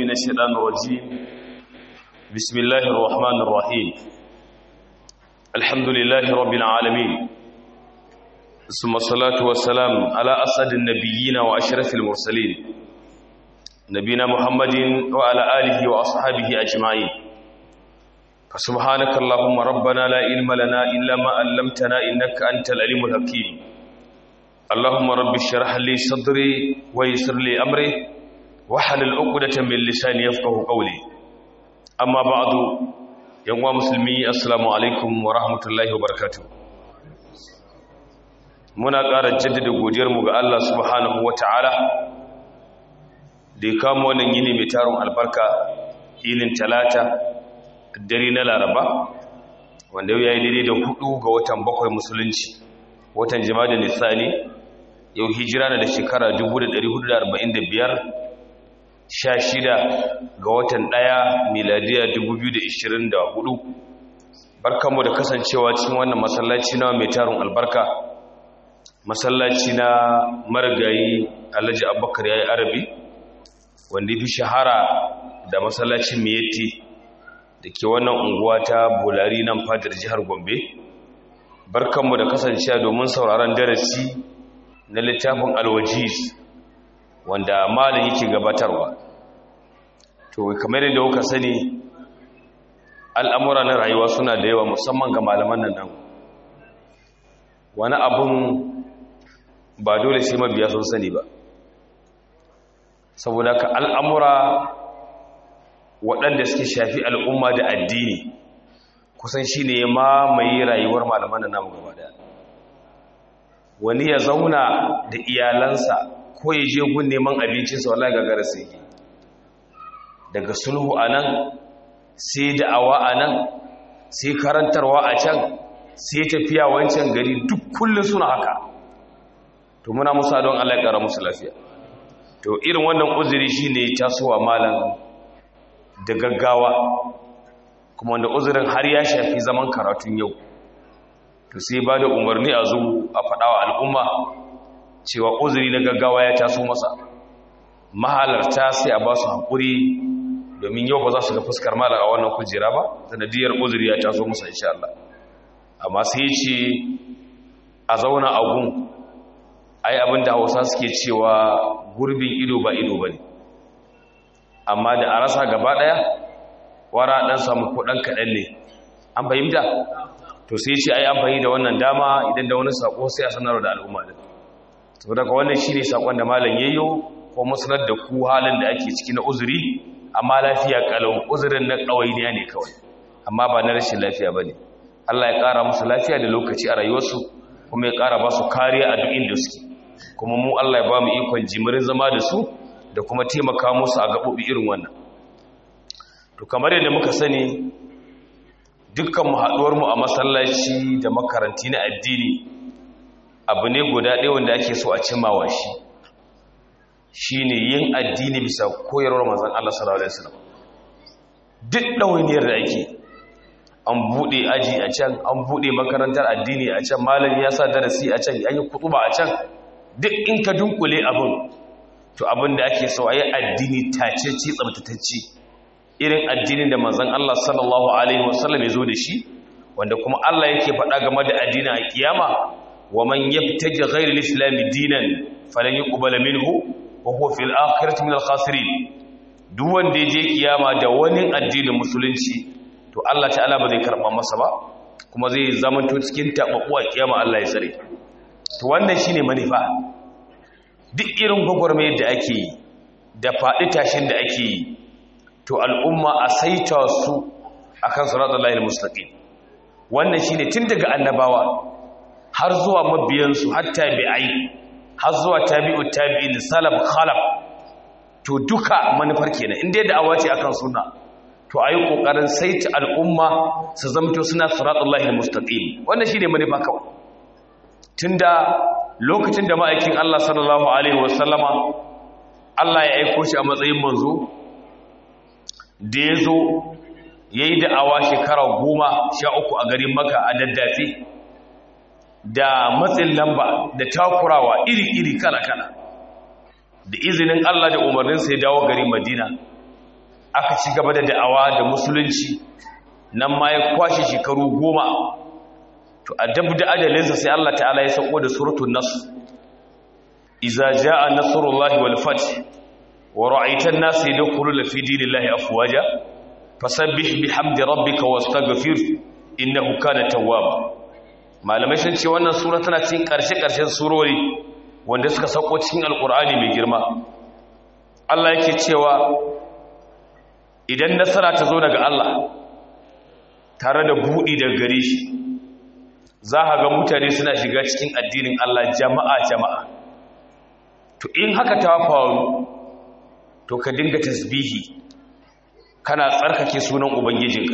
من الشيطان الرجيم بسم الله الرحمن الرحيم الحمد لله رب العالمين ثم الصلاة والسلام على أسعد النبيين وأشرف المرسلين نبينا محمد وعلى آله وأصحابه أجمعين فسبحانك اللهم ربنا لا علم لنا إلا ما علمتنا إنك أنت العليم الحكيم اللهم رب اشرح لي صدري ويسر لي أمري wahalil uqdatan min lisani yafqahu qawli amma ba'du yanwa musulmi assalamu alaikum wa rahmatullahi wa barakatuh muna ƙara jaddada godiyar mu ga Allah subhanahu wata'ala da ya kama wannan yini mai taron albarka yinin talata dare na laraba wanda yau yayi daidai da hudu ga watan bakwai musulunci watan jima'a nisani yau hijira da shekara 1445 sha shida ga watan ɗaya miladiya 2024 barkanmu da kasancewa cikin wannan masallaci na mai tarin albarka masallaci na marigayi alhaji abubakar ya yi arabi wanda fi shahara da masallacin miyatti da ke wannan unguwa ta bulari nan fadar jihar gombe barkanmu da kasancewa domin sauraron darasi na littafin alwajiz wanda malin yake gabatarwa to kamar yadda kuka sani al'amura na rayuwa suna da yawa musamman ga malaman nan nan wani abun ba dole sai mabiya sun sani ba saboda ka al'amura waɗanda suke shafi al'umma da addini kusan shi ne ma mai rayuwar malaman nan namu gaba daya wani ya zauna da iyalansa ko ya je gun neman abincinsa wallahi gagara sai yi daga sulhu a nan sai da'awa a nan sai karantarwa a can sai tafiya wancan gari duk kullum suna haka to muna musa don Allah ya kara musu lafiya to irin wannan uzuri shine tasowa malam da gaggawa kuma wanda uzurin har ya shafi zaman karatun yau to sai ba da umarni a zo a faɗawa al'umma cewa uzuri na gaggawa ya taso masa mahalarta sai a ba su haƙuri domin yau ba za su ga fuskar malar a wannan kujera ba sanadiyar uzuri ya taso masa insha Allah amma sai ce a zauna a gun ai abin da hausa suke cewa gurbin ido ba ido ba ne amma da a rasa gaba ɗaya wara ɗan samu kuɗan kaɗan ne an fahimta to sai ce ai amfani da wannan dama idan da wani sako sai a sanar da al'umma din saboda ka wannan shine sakon da malam yayyo ko musanar da ku halin da ake ciki na uzuri amma lafiya kalau uzurin na kawainiya ne kawai amma ba na rashin lafiya bane Allah ya kara musu lafiya da lokaci a rayuwarsu kuma ya kara ba su kariya a duk inda suke kuma mu Allah ya ba mu ikon jimirin zama da su da kuma taimaka musu a gabobi irin wannan to kamar yadda muka sani dukkan mu haduwar mu a masallaci da makaranti na addini abu ne guda ɗaya wanda ake so a cimawa shi shine yin addini bisa koyarwar manzon Allah sallallahu alaihi wasallam duk ɗawainiyar da ake an buɗe aji a can an buɗe makarantar addini a can malami ya sa darasi a can an yi kutuba a can duk in ka dunkule abin to abin da ake so a yi addini tacece tsabtatacce irin addinin da manzon Allah sallallahu alaihi wasallam ya zo da shi wanda kuma Allah yake faɗa game da addinin a kiyama wa man yabtaji ghayra al-islam dinan falan yuqbala minhu wa huwa fil akhirati min al-khasirin duk wanda je kiyama da wani addinin musulunci to Allah ta'ala ba zai karba masa ba kuma zai zamanto cikin tababbu a kiyama Allah ya tsare to wannan shine manufa duk irin gwagwarmayar da ake yi da faɗi tashin da ake yi to al'umma a saita su akan siratal lahil mustaqim wannan shine tun daga annabawa har zuwa mabiyansu har tabi'ai har zuwa tabi'u tabi'in salaf khalaf to duka manufar kenan inda da awace akan sunna to ayi kokarin saita al'umma su zamto suna siratullahi almustaqim wannan shine manufa kawai tunda lokacin da ma'aikin Allah sallallahu alaihi wasallama Allah ya aiko shi a matsayin manzo da ya zo ya yi da'awa shekara goma sha uku a garin maka a daddafe da matsin lamba da takurawa iri-iri kala-kala da izinin Allah da umarninsa ya dawo garin madina aka ci gaba da da'awa da musulunci nan ma ya kwashe shekaru goma to a dabu da adalinsa sai Allah ta'ala ya sauko da suratul nas iza jaa nasrullahi wal fath wa ra'aita an-nasa yadkhuluna fi dinillahi afwaja fasabbih bihamdi rabbika wastaghfir innahu kana tawwaba malamai sun ce wannan sura tana cikin karshe-karshen surori wanda suka sauko cikin alkur'ani mai girma Allah yake cewa idan nasara ta zo daga Allah tare da buɗi daga gare shi za a ga mutane suna shiga cikin addinin Allah jama'a jama'a to in haka ta faru to ka dinga tasbihi kana tsarkake sunan ubangijinka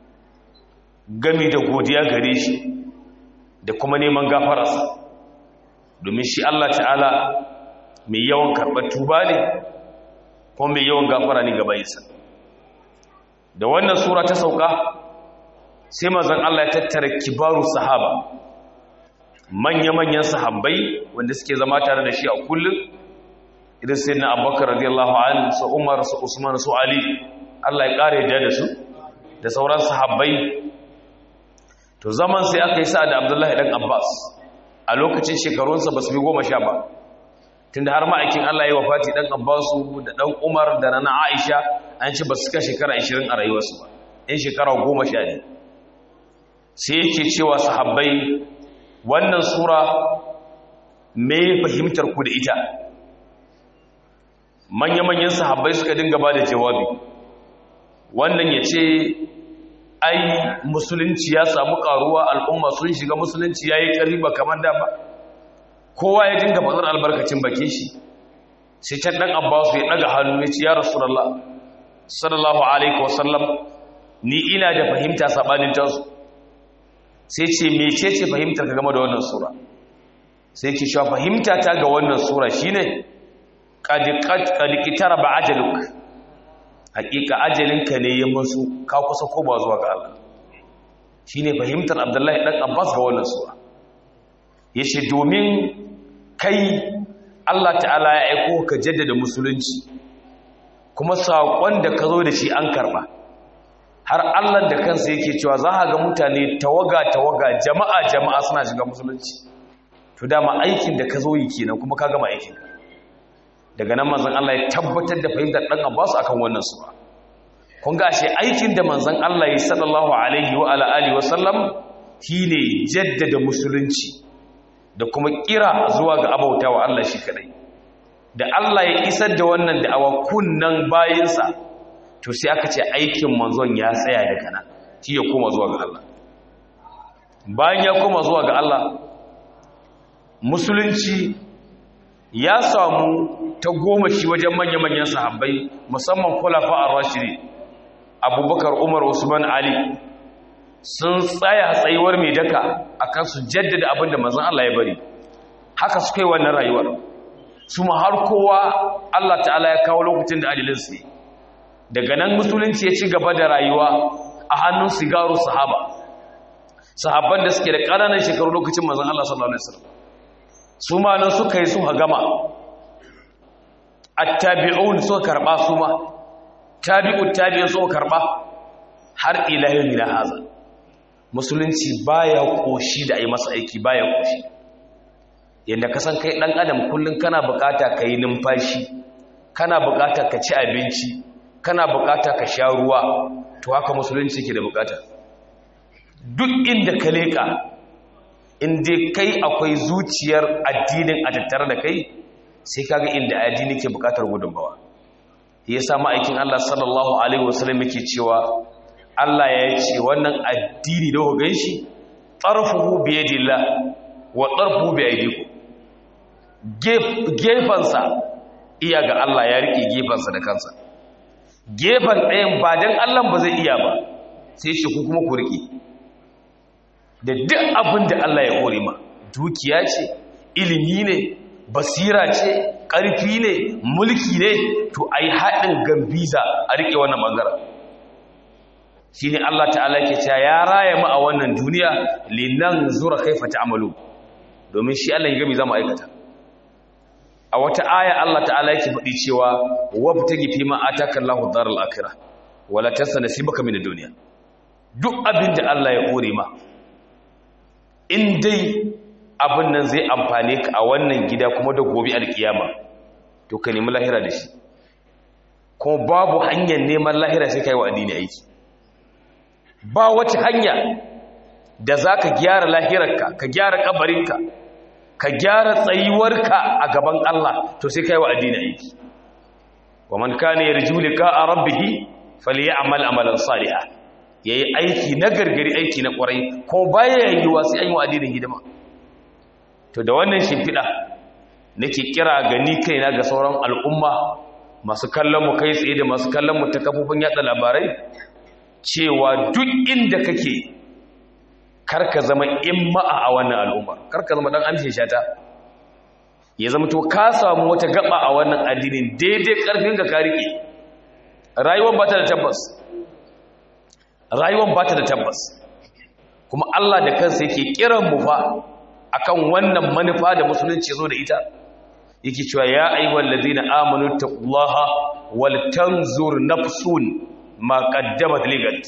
gami da godiya gare shi da kuma neman gafararsa domin shi Allah ta'ala mai yawan karɓar tuba ne ko mai yawan gafara ne gaba isa da wannan sura ta sauka sai mazan Allah ya tattara kibaru sahaba manya-manyan sahabbai wanda suke zama tare da shi a kullum idan sai na abubakar radiyallahu an su umar su usman su ali Allah ya ƙare da su da sauran sahabbai to zaman sai aka yi sa da abdullahi ɗan abbas a lokacin shekarunsa ba su fi goma sha ba tun da har ma'aikin allah yi wa fati ɗan abbasu da ɗan umar da na aisha an ci ba su ka shekara 20 a rayuwarsu ba in shekara goma sha ne sai yake cewa sahabbai wannan sura me fahimtar ku da ita manya-manyan sahabbai suka dinga ba da jawabi wannan ya ce ai musulunci ya samu karuwa al'umma sun shiga musulunci ya yi ƙari ba kamar da ba kowa ya dinga faɗar albarkacin bakin shi sai can ɗan abbasu ya ɗaga hannu ya ce ya rasulallah sallallahu alaihi wasallam ni ina da fahimta saɓanin tasu sai ce mece ce fahimtar ka game da wannan sura sai ke sha fahimta ta ga wannan sura shine ƙadiƙitar ba ajaluk hakika ajalinka ne ya musu ka kusa koma zuwa ga Allah shine fahimtar Abdullahi dan Abbas ga wannan sura yace domin kai Allah ta'ala ya aiko ka jaddada musulunci kuma sakon da ka zo da shi an karba har Allah da kansa yake cewa za ka ga mutane tawaga tawaga jama'a jama'a suna shiga musulunci to dama aikin da ka zo yi kenan kuma ka gama aikin ka daga nan manzon Allah ya tabbatar da fahimtar dan Abbas akan wannan sura kun ga shi aikin da manzon Allah ya sallallahu alaihi wa ala alihi wa sallam shine jaddada musulunci da kuma kira zuwa ga abautawa Allah shi kadai da Allah ya isar da wannan da'awa kunnan bayinsa to sai aka ce aikin manzon ya tsaya daga nan shi ya koma zuwa ga Allah bayan ya koma zuwa ga Allah musulunci ya samu ta goma shi wajen manya-manyan sahabbai musamman kulafa a rashiri abubakar umar usman ali sun tsaya tsayuwar mai daka akan su jaddada abinda mazan Allah ya bari haka suka yi wannan rayuwar su ma har kowa Allah ta'ala ya kawo lokacin da adilinsu daga nan musulunci ya ci gaba da rayuwa a hannun sigaru sahaba sahabban da suke da ƙananan shekaru lokacin mazan Allah sallallahu alaihi wasallam su ma nan suka yi suka gama attabi'un suka karba su ma tabi'ut tabi'un suka karba har ila yau na haza musulunci baya koshi da ai masa aiki baya koshi yanda ka san kai dan adam kullun kana bukata kai numfashi kana bukata ka ci abinci kana bukata ka sha ruwa to haka musulunci ke da bukata duk inda ka leka inda kai akwai zuciyar addinin a tattare da kai sai kaga inda addini ke bukatar gudunmawa yasa ma'aikin Allah sallallahu alaihi wasallam yake cewa Allah ya ce wannan addini da ku ganshi tarfuhu bi yadillah wa tarfuhu bi aydikum gefansa iya ga Allah ya rike gefansa da kansa gefan ɗayan ba dan Allah ba zai iya ba sai shi ku kuma ku rike da duk abin da Allah ya hore ma dukiya ce ilimi ne basira ce ƙarfi ne mulki ne to ai haɗin gambiza a riƙe wannan ɓangaren shi ne Allah ta'ala ke cewa ya raya mu a wannan duniya linan zura kaifa ta'amalu domin shi Allah ya gami za mu aikata a wata aya Allah ta'ala yake faɗi cewa wabtagi fi ma ataka Allahu daral akhirah wala tansa nasibaka min ad-dunya duk abin da Allah ya kore ma in dai abin nan zai amfane ka a wannan gida kuma da gobe alkiyama to ka nemi lahira da shi kuma babu hanyar neman lahira sai kai wa addini aiki ba wata hanya da zaka gyara lahirarka ka gyara kabarinka ka gyara tsayuwarka a gaban Allah to sai kai wa addini aiki wa man kana yarju liqa'a rabbih falyamal amalan salihan yayi aiki na gargari aiki na kwarai ko baya yiwa sai an yi wa addinin hidima to da wannan shimfiɗa nake kira ga ni kaina ga sauran al'umma masu kallon mu kai tsaye da masu kallon mu ta kafofin yada labarai cewa duk inda kake karka zama imma'a a wannan al'umma karka zama dan amshin shata ya zama to ka samu wata gaba a wannan addinin daidai karfin ka rike rayuwar ba ta da tabbas rayuwar ba ta da tabbas kuma Allah da kansa yake kiran mu fa akan wannan manufa da musulunci zo da ita yake cewa ya ayyuhal ladina amanu taqullaha wal tanzur nafsun ma qaddamat ligat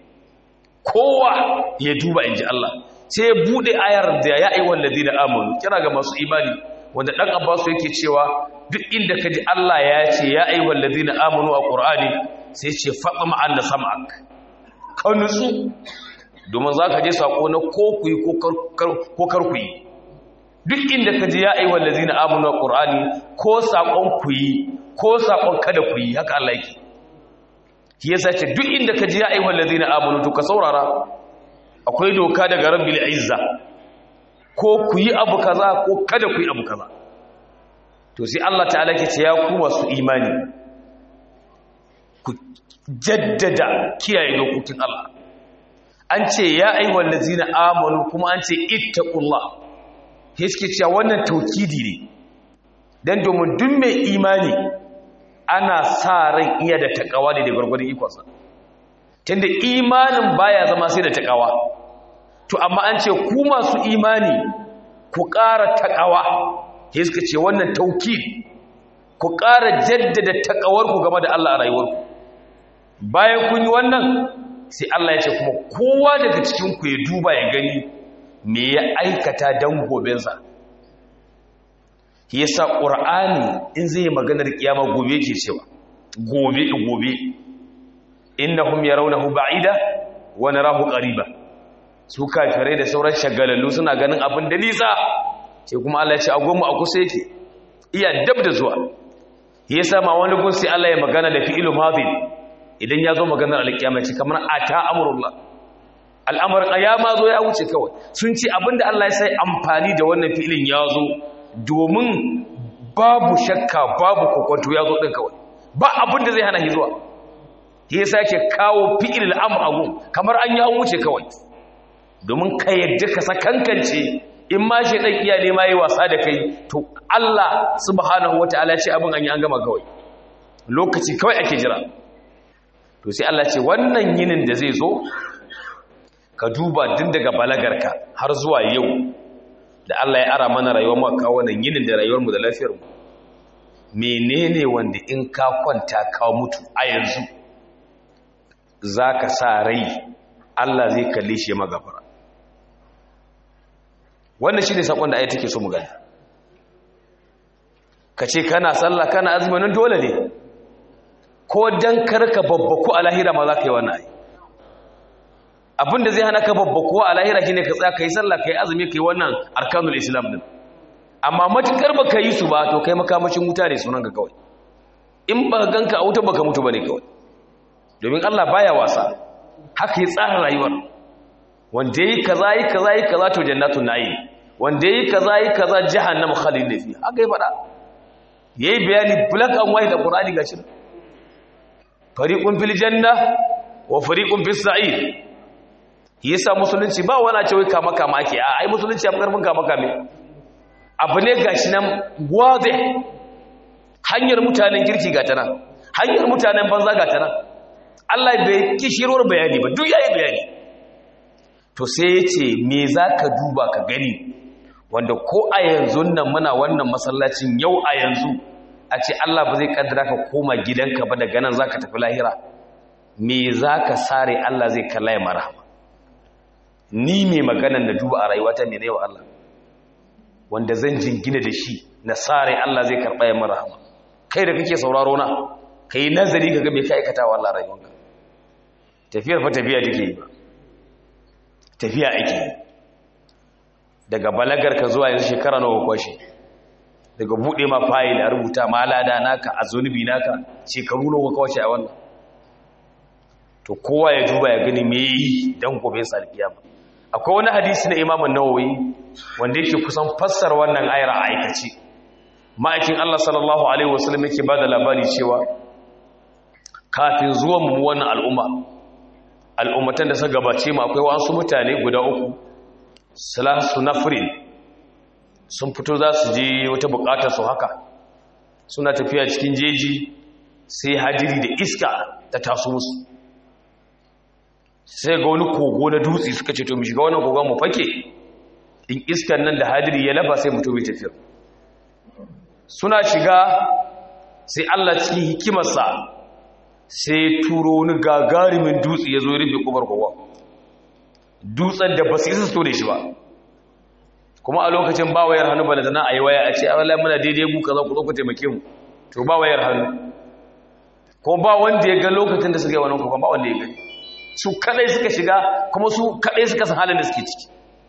kowa ya duba inji Allah sai ya bude ayar da ya ayyuhal ladina amanu kira ga masu imani wanda dan Abbas yake cewa duk inda kaji Allah ya ce ya ayyuhal ladina amanu a Qur'ani sai ya ce faqama anna sam'ak ka nutsu domin za ka je sako na ko ku yi ko kar ku yi duk inda ka ji ya aiwa lazina amunu a ƙur'ani ko saƙon ku yi ko saƙon kada ku yi haka Allah yake shi yasa ce duk inda ka ji ya aiwa lazina amunu to ka saurara akwai doka daga rabbil izza ko ku yi abu kaza ko kada ku yi abu kaza to sai Allah ta'ala ke ce ya ku masu imani ku jaddada kiyaye dokokin Allah an ce ya aiwal lazina amanu kuma an ce ittaqullah hiske cewa wannan taukidi ne dan domin duk mai imani ana sa ran iya da takawa ne da gurgurdan ikonsa tunda imanin baya zama sai da takawa to amma an ce ku masu imani ku ƙara takawa hiske ce wannan taukidi ku ƙara jaddada takawarku game da Allah a rayuwarku bayan kun yi wannan sai Allah ya ce kuma kowa daga cikinku ya duba ya gani me ya aikata don gobensa ya sa ƙur'ani in zai maganar kiyama gobe ke cewa gobe gobe innahum yarawnahu ba'ida wa narahu qariba su kafirai da sauran shagalallu suna ganin abin da nisa sai kuma Allah ya ce agonmu a kusa yake iya dab da zuwa yasa ma wani gun sai Allah ya magana da fi'ilu madin idan ya zo maganar alkiyama ce kamar ata amrullah al'amarin ayama zo ya wuce kawai sun ce abinda Allah ya sai amfani da wannan fi'ilin ya zo domin babu shakka babu kokonto ya zo din kawai ba abinda zai hana shi zuwa yasa yake kawo fi'il al'amr agun kamar an ya wuce kawai domin ka yadda ka sakankance in ma shi dan iya nema yi wasa da kai to Allah subhanahu wataala ya ce abin an yi an gama kawai lokaci kawai ake jira to sai Allah ce wannan yinin da zai zo ka duba din daga balagarka har zuwa yau da Allah ya ara mana rayuwar mu kawo wannan yinin da rayuwar mu da lafiyar mu menene wanda in ka kwanta ka mutu a yanzu zaka sa rai Allah zai kalle shi magafara wannan shine sakon da ayi take so mu gani kace kana sallah kana azumi nan dole ne ko dan karka babbaku a lahira ma za ka yi wannan ai abinda zai hana ka babbaku a lahira shine ka tsaya kai sallah kai azumi kai wannan arkanul islam din amma matukar baka yi su ba to kai makamashin wuta ne sunan ka kawai in ba ganka a wuta baka mutu bane kawai domin Allah baya wasa haka ya tsara rayuwar wanda yi kaza yi kaza yi kaza to jannatun na'im wanda yi kaza yi kaza jahannam khalid fi haka ya fada yayi bayani black and white da qur'ani gashi fariqun fil janna wa fariqun fis sa'ir yasa musulunci ba wani ce wai kama kama ake a ai musulunci abu karfin kama kame abu ne gashi nan gwaze hanyar mutanen kirki ga tana hanyar mutanen banza ga tana Allah bai kishirwar bayani ba duk yayi bayani to sai ya ce me za ka duba ka gani wanda ko a yanzu nan muna wannan masallacin yau a yanzu a ce Allah ba zai kaddara ka koma gidanka ba daga nan zaka tafi lahira me zaka sare Allah zai kalla ya marhama ni mai maganan da duba a rayuwata ne wa Allah wanda zan jingina da shi na sare Allah zai karɓa ya marhama kai da kake sauraro na kai nazari kaga me ka aikata wa Allah rayuwanka tafiyar fa tafiya take yi ba tafiya ake yi daga balagar ka zuwa yanzu shekara nawa kwashe daga bude ma fayil a rubuta ma lada naka a zunubi naka shekaru nawa kwashe a wannan to kowa ya duba ya gani me yi dan gobe sa alkiyama akwai wani hadisi na Imam Nawawi wanda yake kusan fassara wannan ayar a aikace ma'aikin Allah sallallahu alaihi wasallam yake bada labari cewa kafin zuwan mu wannan al'umma al'ummatan da suka gabace mu akwai wasu mutane guda uku salasu nafrin sun fito za su je wata bukatar su haka suna tafiya cikin jeji sai hajiri da iska ta taso musu sai ga wani kogo na dutse suka ce to mu shiga wannan kogon mu fake in iskan nan da hadiri ya lafa sai mutum ya tafiya suna shiga sai Allah cikin hikimarsa sai turo wani gagarumin dutse ya zo ya rufe kubar kogon dutsen da ba su isa su da shi ba kuma a lokacin ba wayar hannu ba da zana a yi waya a ce a wala muna daidai gu kaza ku zo ku taimake mu to ba wayar hannu ko ba wanda ya ga lokacin da suka yi wannan kogon ba wanda ya gani su kadai suka shiga kuma su kadai suka san halin da suke ciki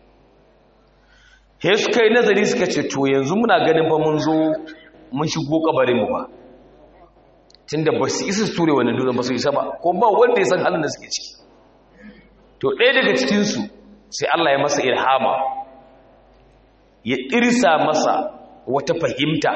he suka yi nazari suka ce to yanzu muna ganin fa mun zo mun shigo kabarin mu ba tunda ba su isa ture wannan dutsen ba su isa ba ko ba wanda ya san halin da suke ciki to ɗaya daga cikinsu sai Allah ya masa irhama ya irsa masa wata fahimta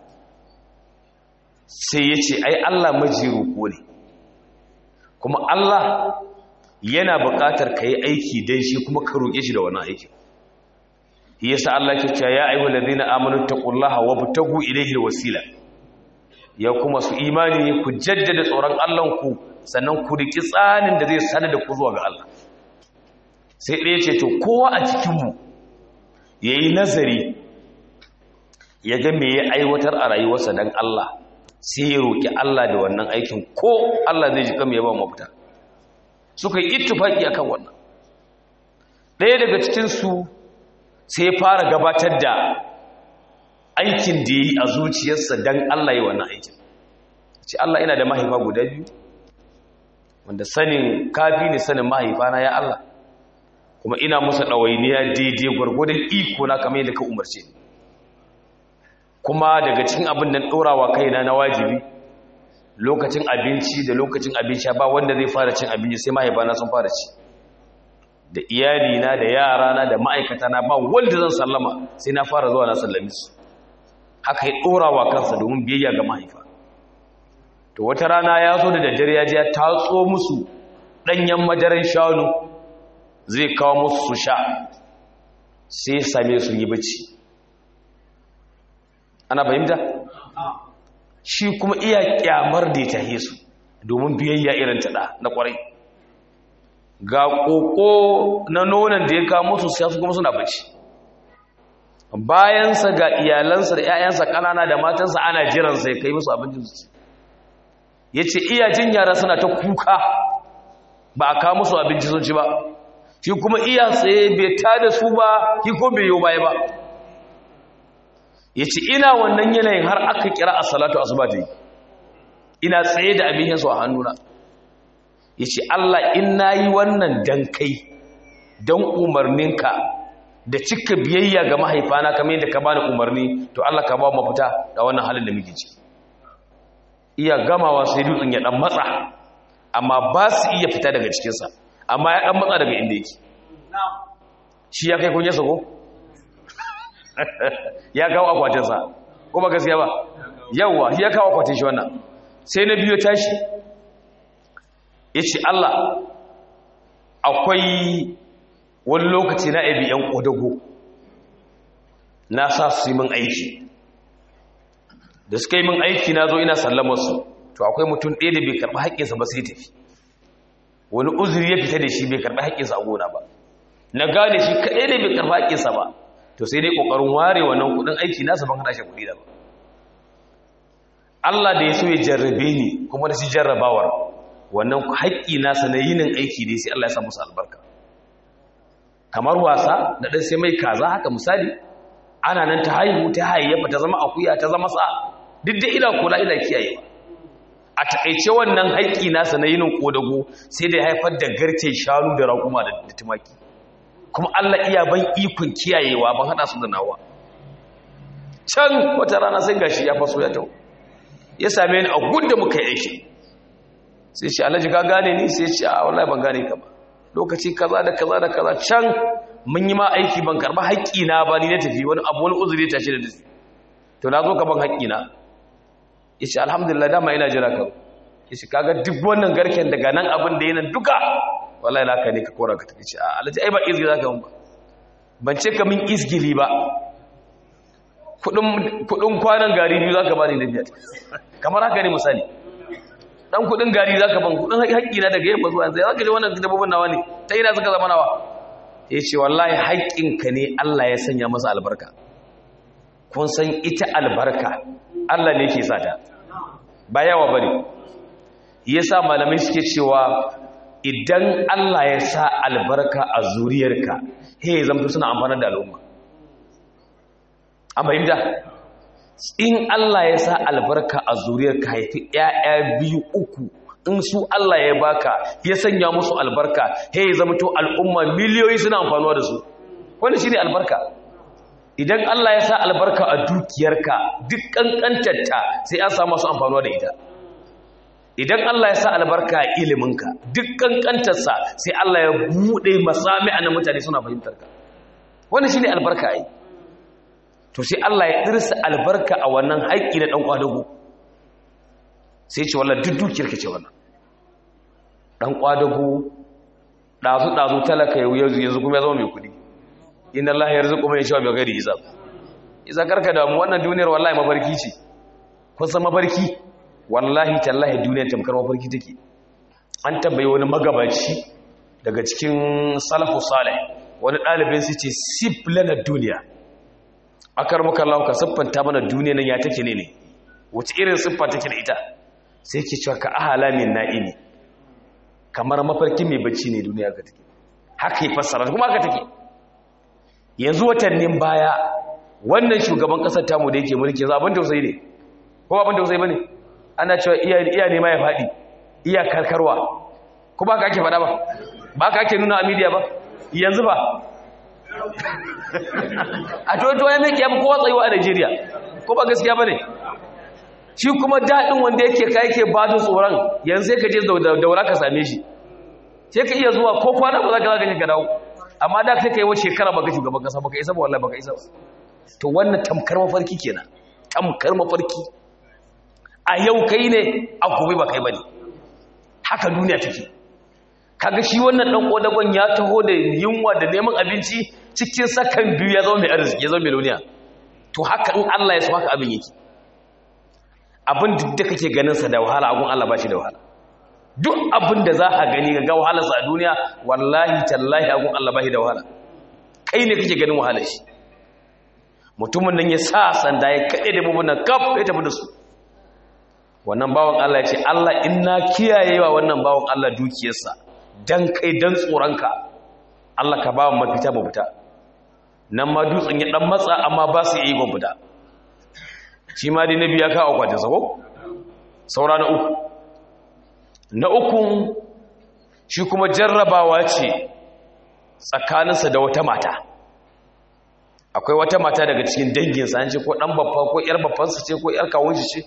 sai ya ce ai Allah majiru ko ne kuma Allah yana buƙatar ka yi aiki don shi kuma ka roƙe shi da wannan aikin yasa Allah ke cewa ya ayyuhal ladina amanu taqullaha wabtagu ilayhi alwasila ya kuma su imani ku jaddada tsoron Allah ku sannan ku riki tsanin da zai sanar da ku zuwa ga Allah sai ɗaya ce to kowa a cikin mu yayi nazari ya ga me ya aiwatar a rayuwarsa dan Allah sai ya roki Allah da wannan aikin ko Allah zai ji kam ya ba mafita suka yi ittifaki akan wannan ɗaya daga cikin su sai ya fara gabatar da aikin da ya yi a zuciyarsa don Allah yi wannan aikin ce Allah ina da mahaifa guda biyu wanda sanin kafi ne sanin mahaifa na ya Allah kuma ina musu ɗawainiya daidai gwargwadon iko na kamar yadda ka umarce kuma daga cikin abin da ɗorawa kaina na wajibi lokacin abinci da lokacin abinci ba wanda zai fara cin abinci sai mahaifa na sun fara ci da iyalina da yarana da ma'aikatana ba wanda zan sallama sai na fara zuwa na sallami su haka ya ɗora wa kansa domin biyayya ga mahaifa to wata rana ya zo da daddare ya ji ya tatso musu ɗanyen madaran shanu zai kawo musu su sha sai same su yi bacci ana fahimta shi kuma iya kyamar da ya tahe su domin biyayya irin taɗa na ƙwarai ga ƙoƙo na nonon da ya kawo musu sai su kuma suna bacci bayansa ga iyalansa da 'ya'yansa ƙanana da matansa ana jiransa ya kai musu abincin su ya ce iya jin yara suna ta kuka ba a kawo musu abinci sun ci ba shi kuma iya tsaye bai ta da su ba shi ko bai yi baya ba ya ce ina wannan yanayin har aka kira a salatu asuba ta yi ina tsaye da abin yansu a hannuna ya ce Allah in na yi wannan dan kai don umarninka da cika biyayya ga mahaifana kamar yadda ka bani umarni to Allah ka ba mafita da wannan halin da muke ciki iya gamawa sai dutsen ya dan matsa amma ba su iya fita daga cikinsa amma ya dan matsa daga inda yake shi ya kai kunyarsa ko ya kawo akwatinsa ko ba gaskiya ba yawwa ya kawo akwatin shi wannan sai na biyo tashi ya ce Allah akwai wani lokaci na abi yan ƙodago na sa su yi min aiki da suka yi min aiki na zo ina sallamarsu to akwai mutum ɗaya da bai karɓi haƙƙinsa ba sai tafi wani uzuri ya fita da shi bai karɓi haƙƙinsa a gona ba na gane shi kaɗai da bai karɓi haƙƙinsa ba to sai dai kokarin ware wannan kudin aiki nasa ban hada shi kudi da ba Allah da ya so ya jarrabe ni kuma da shi jarrabawar wannan haƙƙi nasa na yinin aiki ne sai Allah ya sa musu albarka kamar wasa da dan sai mai kaza haka misali ana nan ta haihu ta hayyafa ta zama akuya ta zama sa duk da ila kula ila kiyaye a takaice wannan haƙƙi nasa na yinin kodago sai da ya haifar da garke shanu da raƙuma da tumaki kuma Allah iya ban ikon kiyayewa ban hada su da nawa can wata rana sai gashi ya faso ya tawo ya same ni a gudda muka yi aiki sai ce alhaji ka gane ni sai ce a wallahi ban gane ka ba lokaci kaza da kaza da kaza can mun yi ma aiki ban karba haƙƙi na ba ni na tafi wani abu wani uzuri ta ce da dace to na zo ka ban haƙƙi na yace alhamdulillah dama ina jira ka yace kaga duk wannan garken daga nan abin da yana duka wallahi laka ne ka kora ka tafi ce a alhaji ai ba izgi zaka mun ba ban ce ka min izgili ba kudin kwanan gari biyu zaka bani da biyar kamar haka ne misali dan kudin gari zaka ban kudin haƙƙi na daga yamma zuwa yanzu zaka je wannan dabbobin nawa ne ta ina suka zama nawa yace wallahi haƙƙinka ne Allah ya sanya masa albarka kun san ita albarka Allah ne yake sata ba yawa bane yasa malamai suke cewa idan Allah ya sa albarka a zuriyarka he zamto suna amfana da al'umma an fahimta in Allah ya sa albarka a zuriyarka haifi ƴaƴa biyu uku in su Allah ya baka ya sanya musu albarka he zamto al'umma miliyoyi suna amfanuwa da su wanda shine albarka idan Allah ya sa albarka a dukiyarka duk kankantarta sai an samu su amfanuwa da ita idan Allah ya sa albarka a iliminka duk kankantarsa sai Allah ya buɗe masami'a na mutane suna fahimtar ka wannan shine albarka ai to sai Allah ya dirsa albarka a wannan haƙƙi na dan kwadago sai ce wallahi duk dukiyarka ce wannan dan kwadago dazu dazu talaka yanzu yanzu kuma ya zama mai kudi inna Allah yarzuqu man yasha bi ghairi hisab isa karka da mu wannan duniyar wallahi mafarki ce kun san mafarki wallahi tallahi duniyar tamkar mafarki take an tambaye wani magabaci daga cikin salafu salih wani ɗalibin su ce sif lana duniya akar muka Allah ka siffanta mana duniya nan ya take ne ne wace irin siffa take da ita sai ke cewa ka ahala min na'imi kamar mafarki mai bacci ne duniya ka take haka yi fassara kuma haka take yanzu watannin baya wannan shugaban kasar tamu da yake mulki yanzu abin tausayi ne ko abin tausayi bane ana cewa iya iya ne ma ya fadi iya karkarwa ko ba ka ake fada ba ba ka ake nuna a media ba yanzu ba a to to ya meke yafi kowa tsayuwa a Najeriya ko ba gaskiya bane shi kuma dadin wanda yake kai yake ba tsoron yanzu sai ka je daura ka same shi sai ka iya zuwa ko kwana ba za ka zaka ka dawo amma da kai kai wace shekara baka shugaban kasa baka isa ba wallahi baka isa ba to wannan tamkar mafarki kenan tamkar mafarki a yau kai ne a gobe ba kai bane haka duniya take kaga shi wannan dan kodagon ya taho da yunwa da neman abinci cikin sakan biyu ya zama mai arziki ya zama miliyoniya to haka in Allah ya so haka abin yake abin duk da kake ganin sa da wahala agun Allah ba shi da wahala duk abin da za a gani ga wahalarsa a duniya wallahi tallahi agun Allah ba shi da wahala kai ne kake ganin wahalar shi mutumin nan ya sa sanda ya kaɗe da bubunan kaf ya tafi da su wannan bawan Allah ya ce Allah ina kiyayewa wannan bawan Allah dukiyarsa dan kai dan tsoronka Allah ka ba mu mafita mu fita nan ma dutsen ya dan matsa amma ba su yi gon fita shi ma dai nabi ya kawo kwatin sa ko saura na uku na ukun shi kuma jarrabawa ce tsakaninsa da wata mata akwai wata mata daga cikin danginsa an ce ko ɗan babba ko ‘yar babbansa ce ko ‘yar kawunshi ce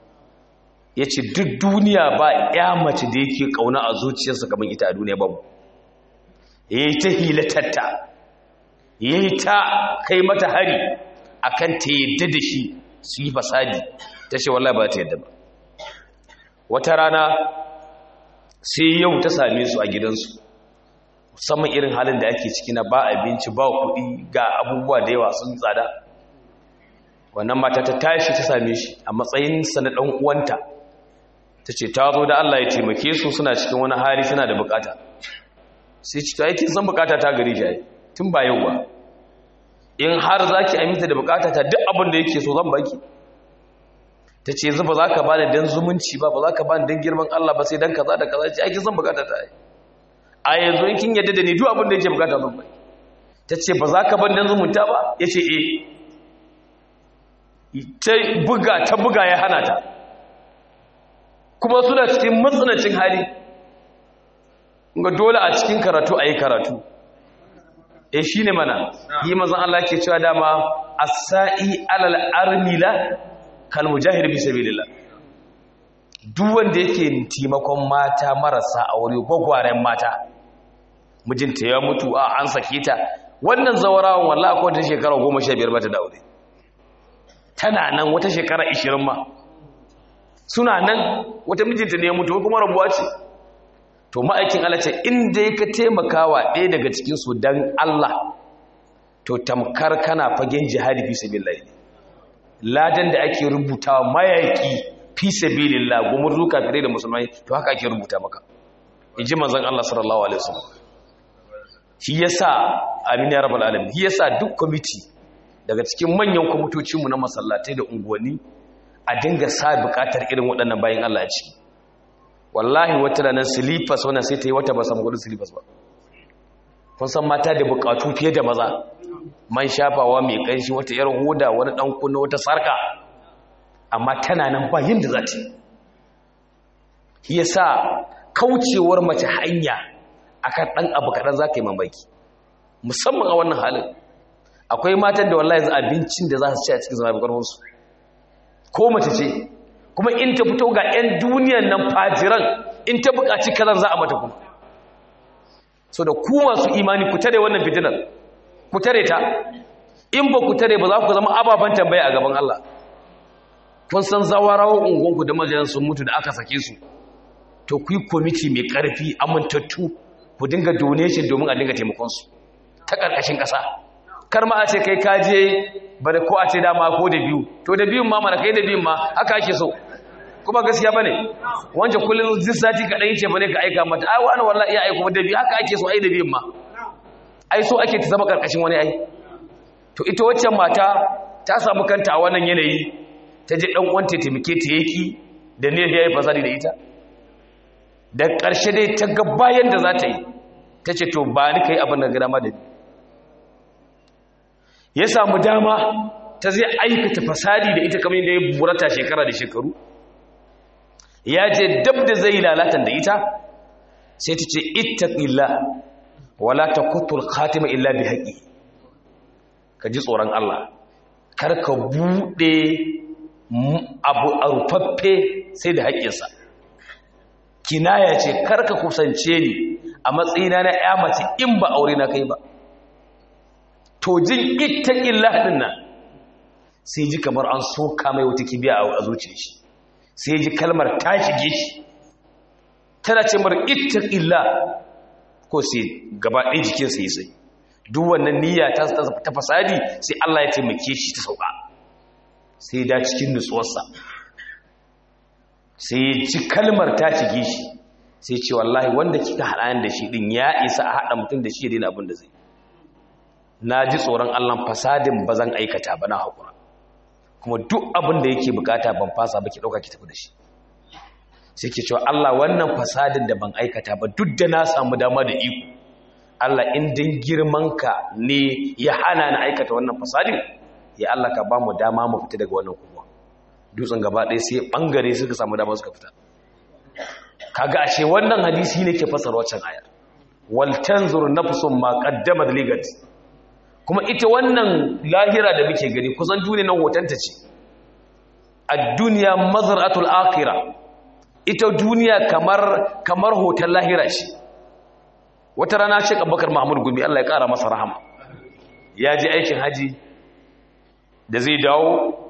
ya ce duk duniya ba ‘ya mace da yake ƙauna a zuciyarsa kamar ita a duniya babu ya yi ta hilatatta ya yi ta kai mata hari a kan ta yadda da shi su yi fasadi ta ce wallah ba ta yadda ba wata rana sai yau ta same su a gidansu musamman irin halin da ake ciki na ba abinci ba kuɗi ga abubuwa da yawa sun tsada wannan mata ta tashi ta same shi a matsayinsa na ɗan uwanta ta ce ta zo da Allah ya taimake su suna cikin wani hali suna da bukata sai ci ta aikin san bukata ta gari shi tun ba yau ba in har za ki aminta da bukata ta duk abin da yake so zan baki ta ce yanzu ba za ka ba da dan zumunci ba ba za ka ba da dan girman Allah ba sai dan kaza da kaza ce ake zan bukata ta a yanzu in kin yadda da ni duk abin da yake bukata zan baki ta ce ba za ka ban dan zumunta ba ya ce eh ta buga ta buga ya hana ta kuma suna cikin matsanacin hali ga dole a cikin karatu a yi karatu e shi ne mana yi mazan Allah ke cewa dama asa'i alal armila kalmujahir bi sabilillah duk wanda yake taimakon mata marasa aure gwagwaren mata mijinta ya mutu a an sake ta wannan zawarawan wallahi akwai wata shekara 15 bata da aure tana nan wata shekara 20 ma suna nan wata mijinta ne ya mutu kuma rabuwa ce to ma'aikin Allah ce inda ka taimakawa ɗaya daga cikin su dan Allah to tamkar kana fagen jihadi fi sabilillah ladan da ake rubutawa mayaki fi sabilillah gumurzu kafirai da musulmai to haka ake rubuta maka inji manzon Allah sallallahu alaihi wasallam shi yasa amin ya rabbal alamin shi yasa duk committee daga cikin manyan kwamitocinmu na masallatai da unguwanni a dinga sa bukatar irin waɗannan bayan Allah ci wallahi wata ranar silifas wannan sai ta yi wata ba samu gudun silifas ba kun san mata da bukatu fiye da maza man shafawa mai ƙanshi wata yar hoda wani ɗan kunna wata sarka amma tana nan ba yin da za ta yi ya sa kaucewar mace hanya akan ɗan abu kaɗan za ka yi mamaki musamman a wannan halin akwai matan da wallahi abincin da za su ci a cikin zama ƙarfinsu ko mace ce kuma in ta fito ga 'yan duniyan nan fajiran in ta buƙaci kazan za a mata kuma so da ku masu imani ku tare wannan fitinar ku tare ta in ba ku tare ba za ku zama ababen tambaya a gaban Allah kun san zawarawa ungonku da majalan sun mutu da aka sake su to ku yi kwamiti mai ƙarfi amintattu ku dinga donation domin a dinga taimakonsu ta ƙarƙashin ƙasa kar ma a ce kai kaje bada ko a ce dama ko da biyu to da biyun ma mana kai da biyun ma haka ake so kuma gaskiya bane wanda kullun zai sati ka dai ce bane ka aika mata ai wani wallahi iya aika da biyu haka ake so ai da biyun ma ai so ake ta zama karkashin wani ai to ita waccan mata ta samu kanta a wannan yanayi ta je dan uwanta taimake ta yaki da ne ya yi fasadi da ita da ƙarshe dai ta ga bayan da za ta yi ta ce to ba ni kai abin da gada ma da ni ya samu dama ta zai aikata fasadi da ita kamar yadda ya burata shekara da shekaru ya je dab da zai lalatan da ita sai ta ce ittaqilla wala taqutul khatima illa bi haqqi ka ji tsoron Allah kar ka bude abu arfaffe sai da haƙƙinsa kinaya ce kar ka kusance ni a matsayina na ƴa mace in ba aure na kai ba to jin ita illah din nan sai ji kamar an soka mai wata kibiya a zuciyar shi sai ji kalmar ta shige shi tana ce mar ita illah ko sai gaba ɗaya jikin sai sai duk wannan niyya ta ta fasadi sai Allah ya taimake shi ta sauka sai da cikin nutsuwarsa sai ji kalmar ta shige shi sai ce wallahi wanda kika haɗa da shi din ya isa a haɗa mutum da shi ya daina abin da zai na ji tsoron allon fasadin ba zan aikata ba na haƙura kuma duk abin da yake bukata ban fasa ba ki ɗauka ki tafi da shi sai ke cewa allah wannan fasadin da ban aikata ba duk da na samu dama da iko allah in din girmanka ne ya hana na aikata wannan fasadin ya allah ka ba mu dama mu fita daga wannan kuma dutsen gaba ɗaya sai ɓangare suka samu dama suka fita kaga ashe wannan hadisi ne ke fasar waccan ayar wal tanzur nafsun ma qaddamat ligat kuma ita wannan lahira da muke gani kusan duniya nan hotonta ce a duniya mazar'atul akira ita duniya kamar kamar hoton lahira ce wata rana ce abubakar mahmud gumi Allah ya kara masa rahama ya ji aikin haji da zai dawo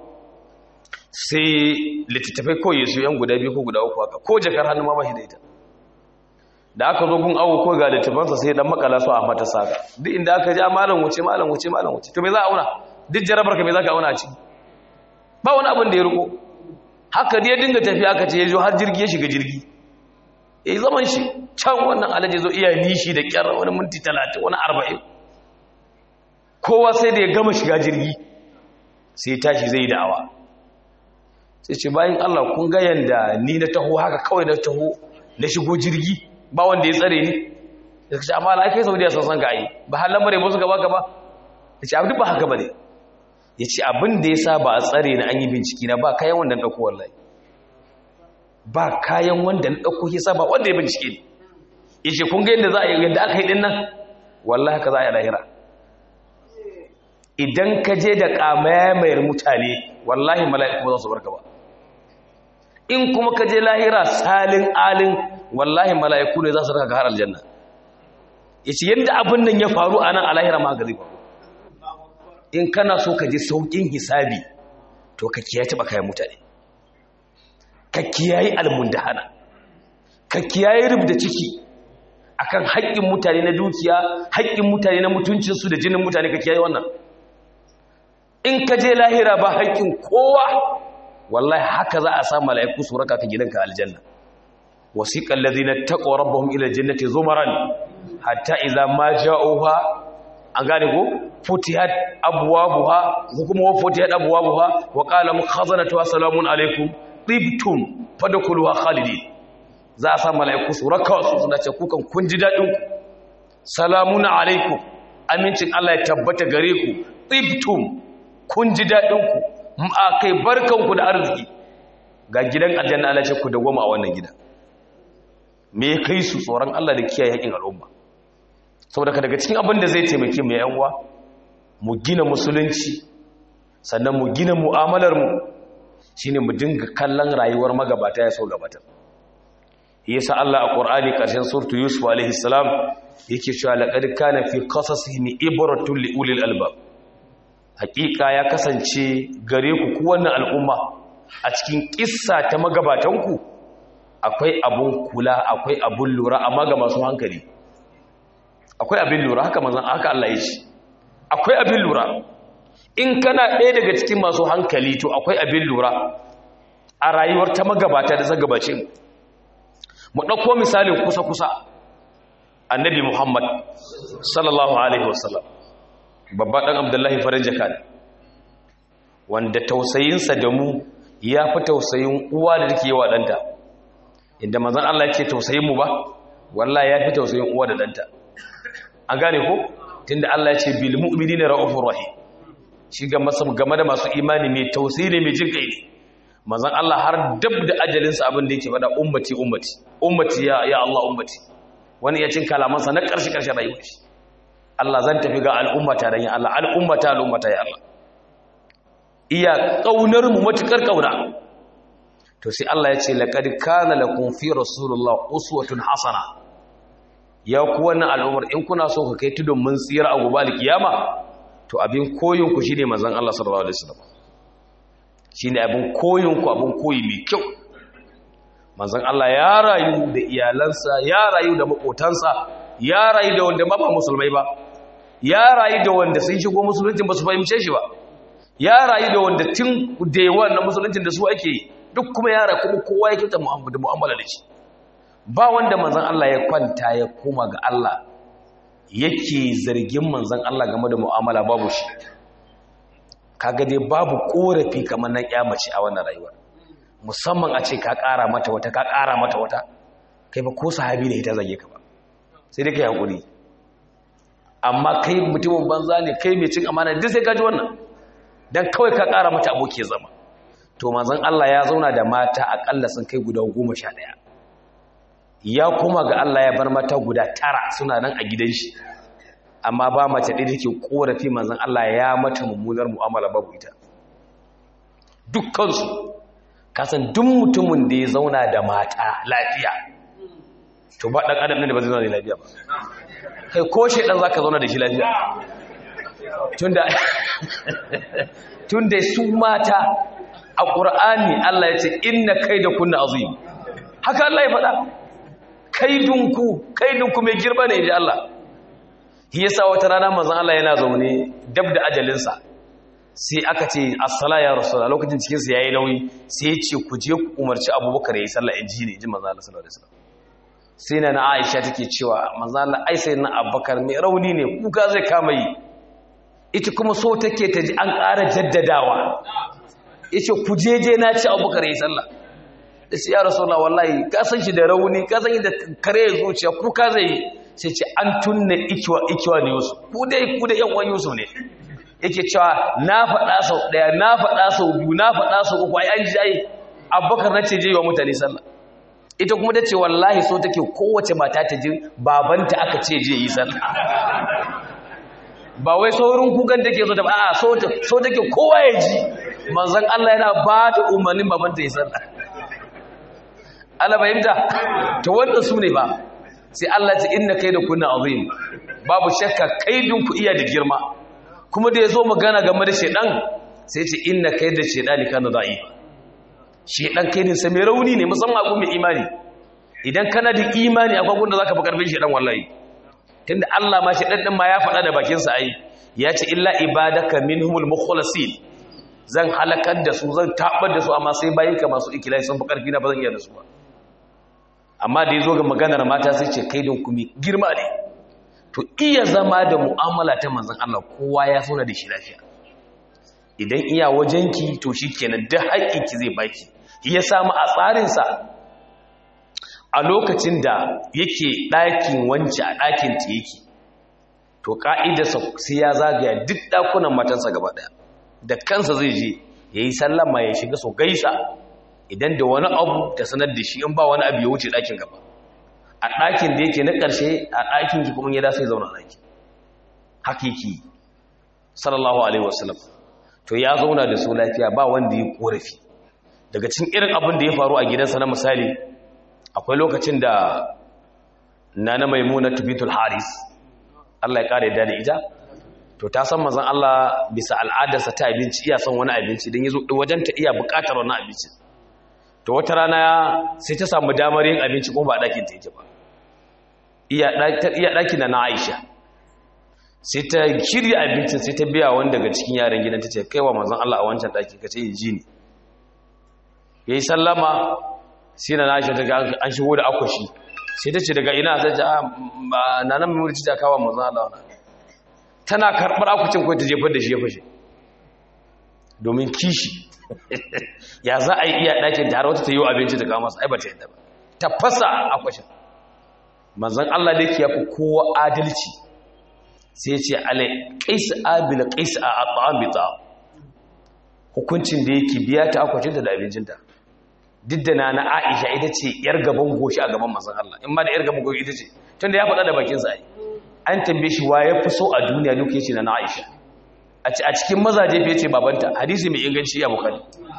sai littattafai kawai su yan guda biyu ko guda uku haka ko jakar hannu ma ba shi da ita da aka zo gun awo ko ga littafansa sai dan makala su a mata saka duk inda aka ja malam wuce malam wuce malam wuce to me za a auna duk jarabar ka me za ka auna a ciki ba wani abin da ya riko haka dai ya dinga tafiya aka ce ya zo har jirgi ya shiga jirgi yayi zaman shi can wannan alaji zo iya nishi da kyar wani minti 30 wani 40 kowa sai da ya gama shiga jirgi sai tashi zai da'awa sai ce bayan Allah kun ga yanda ni na taho haka kawai na taho na shigo jirgi ba wanda ya tsare ni ya ce amma la kai saudiya sun san ka yi ba har lamare ba su gaba gaba ya ce abin ba haka ba ne ya ce abin da ya sa ba a tsare na an yi binciki na ba kayan wanda na ɗauko wallahi ba kayan wanda na ɗauko ya sa ba wanda ya bincike ne ya ce kun ga yadda za a yi yadda aka yi ɗin nan wallahi haka za a yi lahira idan ka je da ƙamayamayar mutane wallahi mala'iku za su barka ba in kuma ka je lahira salin alin wallahi mala'iku ne za su raka har aljanna ya ce yadda abin nan ya faru a nan a lahira ma ga zai faru in kana so ka ji sauƙin hisabi to ka kiyaye taɓa kayan mutane ka kiyaye almundahana ka kiyaye rubda ciki akan haƙƙin mutane na dukiya haƙƙin mutane na mutuncinsu da jinin mutane ka kiyaye wannan in ka je lahira ba haƙƙin kowa wallahi haka za a sa mala'iku su raka ka gidanka aljanna wasiqal ladina taqaw rabbahum ila aljannati zumaran hatta idza ma ja'uha an gane ko futihat abwabuha ko kuma futihat abwabuha wa qala mukhazanatu salamun alaikum tibtum fadkhuluha khalidin za a sa mala'iku su raka su suna ce kukan kun ji dadin ku salamun alaikum amincin Allah ya tabbata gare ku tibtum kun ji daɗinku a kai barkanku da arziki ga gidan aljanna Allah ce ku da goma a wannan gida me ya kai su tsoron Allah da kiyaye haƙin al'umma saboda daga cikin abin da zai taimake mu yan uwa mu gina musulunci sannan mu gina mu'amalar mu shine mu dinga kallon rayuwar magabata ya so gabata yasa Allah a Qur'ani karshen suratu Yusuf alaihi salam yake cewa laqad kana fi qasasihim ibratun li ulil albab hakika ya kasance gare ku ku wannan al'umma a cikin kissa ta magabatanku akwai abun kula akwai abun lura amma ga masu hankali akwai abin lura haka manzon haka Allah ya ce akwai abin lura in kana ɗaya daga cikin masu hankali to akwai abin lura a rayuwar ta magabata da zagabacin mu ɗauko misalin kusa-kusa annabi muhammad sallallahu alaihi wasallam babba ɗan abdullahi farin jaka ne wanda tausayinsa da mu ya fi tausayin uwa da take yawa ɗanta inda mazan Allah ce tausayin mu ba wallah ya fi tausayin uwa da ɗanta an gane ko tunda Allah ya ce bil mu'minina ra'ufur rahim shi ga masu game da masu imani mai tausayi ne mai jin kai ne mazan Allah har dab da ajalinsa abin da yake faɗa ummati ummati ummati ya ya Allah ummati wani ya cin kalamansa na ƙarshe ƙarshen rayuwar shi Allah zan tafi ga al'ummata dan ya Allah al'ummata al'ummata ya Allah iya kaunar mu matukar kauna to sai Allah ya ce laqad kana lakum fi rasulillah uswatun hasana ya ku wannan al'ummar in kuna so ku kai tudun mun tsira a gobe alkiyama to abin koyin ku shine manzon Allah sallallahu alaihi wasallam shine abin koyin ku abin koyi mai kyau manzon Allah ya rayu da iyalansa ya rayu da makotansa ya rayu da wanda ba musulmai ba ya rayu da wanda sun shigo musuluncin ba su fahimce shi ba ya rayu da wanda tun da yawan na musuluncin da su ake yi duk kuma ya rayu kuma kowa ya kyauta mu'amala da shi ba wanda manzan Allah ya kwanta ya koma ga Allah yake zargin manzan Allah game da mu'amala babu shi kaga dai babu korafi kamar nan mace a wannan rayuwa musamman a ce ka ƙara mata wata ka ƙara mata wata kai ba ko sahabi ne ita zage ka ba sai dai kai hakuri amma kai mutumin banza ne kai mai cin amana duk sai ka ji wannan dan kawai ka ƙara mata aboki zama to manzon Allah ya zauna da mata akalla sun kai guda goma sha ɗaya ya koma ga Allah ya bar mata guda tara suna nan a gidan shi amma ba mace ɗaya take korafi manzon Allah ya mata mummunar mu'amala babu ita dukkansu kasan duk mutumin da ya zauna da mata lafiya to ba ɗan adam ne da ba zai zauna da lafiya ba kai ko shi ɗan za ka zauna da shi lafiya tunda su mata a ƙur'ani Allah ya ce inna kai da kunna azim haka Allah ya faɗa kaidunku kaidunku mai girma ne ji Allah shi yasa wata rana manzon Allah yana zaune dab da ajalinsa sai aka ce assala ya rasulullah lokacin cikin sa yayi nauyi sai ya ce ku je ku umarci Abubakar yayi sallah in ji ne ji manzon Allah sallallahu alaihi wasallam sai na Aisha take cewa manzon Allah ai sai na Abubakar mai rauni ne kuka zai kama yi ita kuma so take ta ji an ƙara jaddadawa yace ku jeje na ci abubakar yi sallah da shi ya rasulullah wallahi ka san shi da rauni ka san da kare zuciya ku ka zai sai ce an tunne ikiwa ikiwa ne yusuf ku dai ku da yan uwan yusuf ne yake cewa na faɗa sau ɗaya na faɗa sau biyu na faɗa sau uku ai an ji ai abubakar na ce je wa mutane sallah ita kuma ta ce wallahi so take kowace mata ta ji babanta aka ce je yi sallah ba wai saurin kukan take so ta ba a so take kowa ya ji manzon Allah yana ba da umarnin babanta ya sallah Allah fahimta to wanda su ne ba sai Allah ce inna kai da kunna azim babu shakka kaidin ku iya da girma kuma da yazo magana game da shedan sai ce inna kai da shedani kana da'i shedan kaidin sa mai rauni ne musamman abu mai imani idan kana da imani akwai gunda zaka fi karfin shedan wallahi tunda Allah ma shedan din ma ya faɗa da bakin sa ai ya ce illa ibadaka minhumul mukhlasin zan halakar da su zan tabar da su amma sai bayinka masu ikilai sun fi karfi na ba zan iya da su ba amma da ya zo ga maganar mata sai ce kai don kumi girma ne to iya zama da mu'amala ta manzan Allah kowa ya sauna da shi lafiya idan iya wajenki to shi kenan duk haƙƙinki zai baki ya samu a tsarinsa a lokacin da yake ɗakin wance a ɗakin ta yake to ƙa'idarsa sai ya zagaya duk ɗakunan matansa gaba ɗaya da kansa zai je ya yi sallama ya shiga so gaisa idan da wani abu ta sanar da shi in ba wani abu ya wuce ɗakin gaba a ɗakin da yake na ƙarshe a ɗakin ki kuma ya dasa ya zauna a ɗaki hakiki sallallahu alaihi wasallam to ya zauna da su lafiya ba wanda ya korafi daga cikin irin abin da ya faru a gidansa na misali akwai lokacin da nana maimuna tubitul haris Allah ya kare da ita to ta san mazan Allah bisa al'adarsa ta abinci iya son wani abinci don yazo wajen ta iya buƙatar wani abinci to wata rana sai ta samu damar yin abinci ko ba ɗakin ta yake ba iya ɗaki na na Aisha sai ta shirya abincin sai ta biya wani daga cikin yaran gidan ta ce kaiwa mazan Allah a wancan ɗaki ka ce yi ji ne ya yi sallama sai na Aisha ta ga an shigo da akwashi sai ta ce daga ina ta ce na nan mai ta kawo mazan Allah wani tana karɓar akwacin kawai ta jefar da shi ya fashe domin kishi ya za a yi iya ɗakin da har wata ta yi abinci ta kama ai ba ta yadda ba ta fasa akwashin manzan Allah da ya fi kowa adalci sai ce alai ƙaisa abila ƙaisa a aɓa'an bita hukuncin da yake biya ta akwashinta da abincinta duk da na na aisha ita ce yar gaban goshi a gaban manzan Allah in ma da yar gaban goshi ita ce tun da ya faɗa da bakinsa ai an tambaye shi wa ya fi so a duniya duk yace na Aisha a cikin mazaje fiye ce babanta hadisi mai inganci ya bukari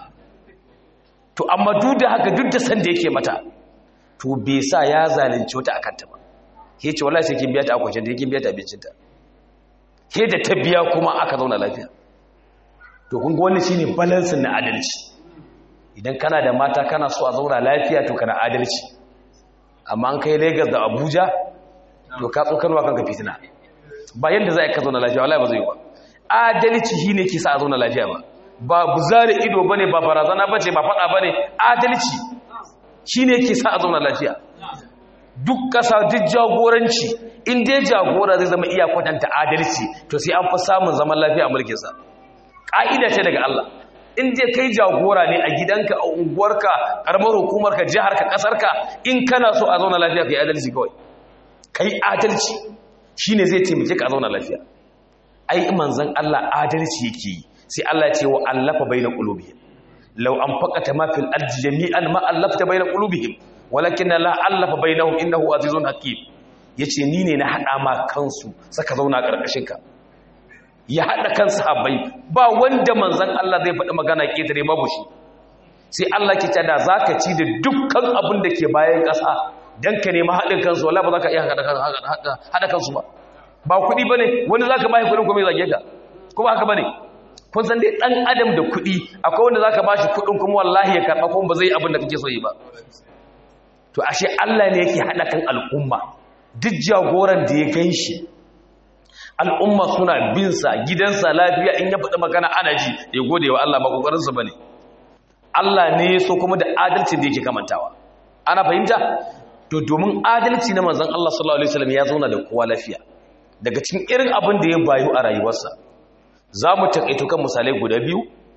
to amma duk da haka duk da san da yake mata to bai sa ya zalunci wata akan ta ba ke ce wallahi sai kin biya ta akwacin da yake biya ta abincinta ke da ta biya kuma aka zauna lafiya to kun ga wannan shine balance na adalci idan kana da mata kana so a zauna lafiya to kana adalci amma an kai Lagos da Abuja to ka tsokanwa kanka fitina ba yanda za ka zauna lafiya wallahi ba zai yi ba adalci shi ne ke sa a zauna lafiya ba ba buzare ido ba ne ba barazana ba ce ba faɗa ba ne adalci shi ne ke sa a zauna lafiya duk ƙasa duk jagoranci in dai jagora zai zama iya kwatanta adalci to sai an fi samun zaman lafiya a mulkinsa ƙa'ida ce daga Allah in dai kai jagora ne a gidanka a unguwarka ƙaramar hukumarka jiharka ƙasarka in kana so a zauna lafiya ka yi adalci kawai kai adalci shine zai taimake ka zauna lafiya ai manzon Allah adalci yake yi sai Allah ya ce wa allafa baina qulubihim law anfaqata ma fil ardi jami'an ma allafta baina qulubihim walakin la allafa bainahum innahu azizun hakim yace ni ne na hada ma kansu saka zauna karkashin ka ya hada kan sahabbai ba wanda manzon Allah zai faɗi magana ketare babu shi sai Allah ke tada zaka ci da dukkan abin da ke bayan ƙasa dan ka nemi haɗin kansu wala ba za ka iya haɗa kansu ba ba kuɗi ba ne wani za ka bashi kuɗin kuma ya zage ka kuma haka ba ne kun san dai ɗan adam da kuɗi akwai wanda za ka bashi kuɗin kuma wallahi ya karɓa kuma ba zai abin da kake so yi ba to ashe Allah ne yake haɗa kan al'umma duk jagoran da ya gan shi al'umma suna binsa gidansa lafiya in ya faɗi magana ana ji ya gode wa Allah ba ƙoƙarinsa ba ne Allah ne ya so kuma da adalcin da yake kamantawa ana fahimta to domin adalci na manzon Allah sallallahu alaihi wasallam ya zauna da kowa lafiya daga cikin irin abin da ya bayu a rayuwarsa za mu taƙaito kan misalai guda biyu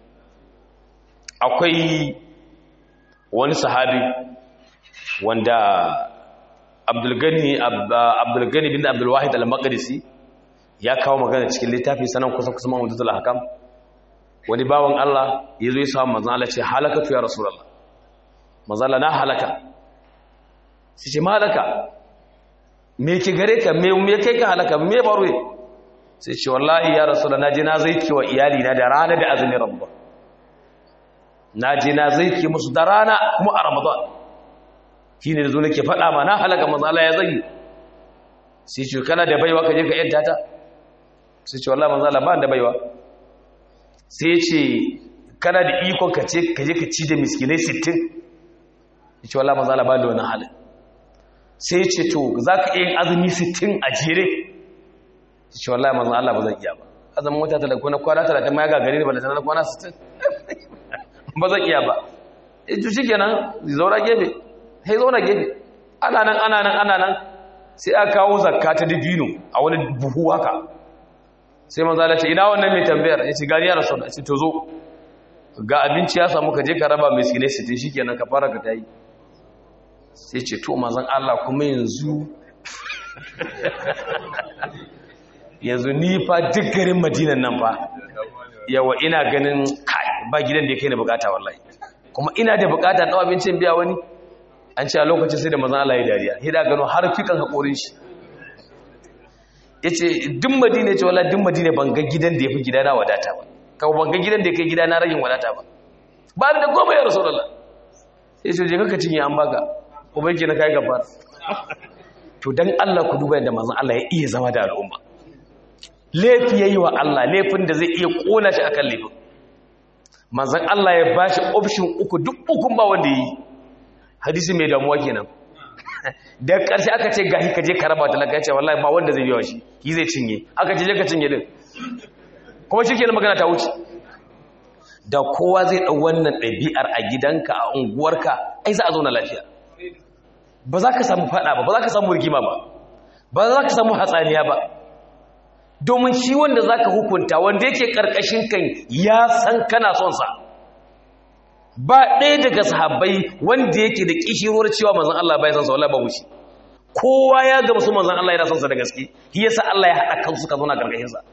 akwai wani sahabi wanda abdulgani abdulgani bin abdulwahid al-maqdisi ya kawo magana cikin littafi sanan kusa kusa mahmudatul hakam wani bawan Allah ya zo ya samu manzon Allah ce halakatu ya rasulullah manzon Allah na halaka sai ce malaka me ki gare ka me me kai ka halaka me baro sai ce wallahi ya rasulullah naje na zaiki wa iyali na da rana da azumin ramadan naje na zaiki musu da rana kuma a ramadan shine da zo nake faɗa ma na halaka manzon Allah ya zagi sai ce kana da baiwa ka je ka yanta ta sai ce wallahi manzon Allah ba da baiwa sai ce kana da ikon ka ce ka je ka ci da miskinai 60 ya ce wala maza ba da wani halin sai ce to za ka iya yin azumi 60 a jere ya ce wala maza Allah ba zan iya ba azumin wata talaka na kwana 30 ma ya gagare ne ba da na kwana 60 ba zan iya ba ya ce shi kenan zaura gefe sai zauna gefe ana nan ana nan ana nan sai aka kawo zakka ta dibino a wani buhu haka sai manzo Allah ce ina wannan mai tambayar yace gani ya rasul ce to zo ga abinci ya samu ka je ka raba miskinai su tin shikenan ka fara ka tayi sai ce to manzon Allah kuma yanzu yanzu ni fa duk garin Madinan nan fa yawa ina ganin kai ba gidan da yake ne bukata wallahi kuma ina da bukata da abincin biya wani an ce a lokacin sai da manzon Allah ya dariya hida gano har fikan hakorin shi ya ce duk madina ce wala duk madina ban ga gidan da ya fi gidana wadata ba kawo ban ga gidan da ya kai gidana ragin wadata ba ba da goma ya rasu lalla ya ce je kaka cinye an baka kuma yake na kai gabar to don allah ku duba yadda mazan allah ya iya zama da al'umma laifi ya yi wa allah laifin da zai iya kona shi akan laifin mazan allah ya ba shi option uku duk ukun ba wanda ya yi hadisi mai damuwa kenan da ƙarshe aka ce gahi ka je ka raba talaka ce wallahi ba wanda zai biya shi ki zai cinye aka ce je ka cinye din kuma shi kenan magana ta wuce da kowa zai ɗau wannan ɗabi'ar a gidanka a unguwarka ai za a zauna lafiya ba za ka samu faɗa ba ba za ka samu rigima ba ba za ka samu hatsaniya ba domin shi wanda za ka hukunta wanda yake ƙarƙashin kan ya san kana son sa ba ɗaya daga sahabbai wanda yake da kishirwar cewa manzon Allah bai san sa wallahi babu shi kowa ya ga musu manzon Allah yana son sa da gaske shi yasa Allah ya haɗa kansu ka zauna gargashin sa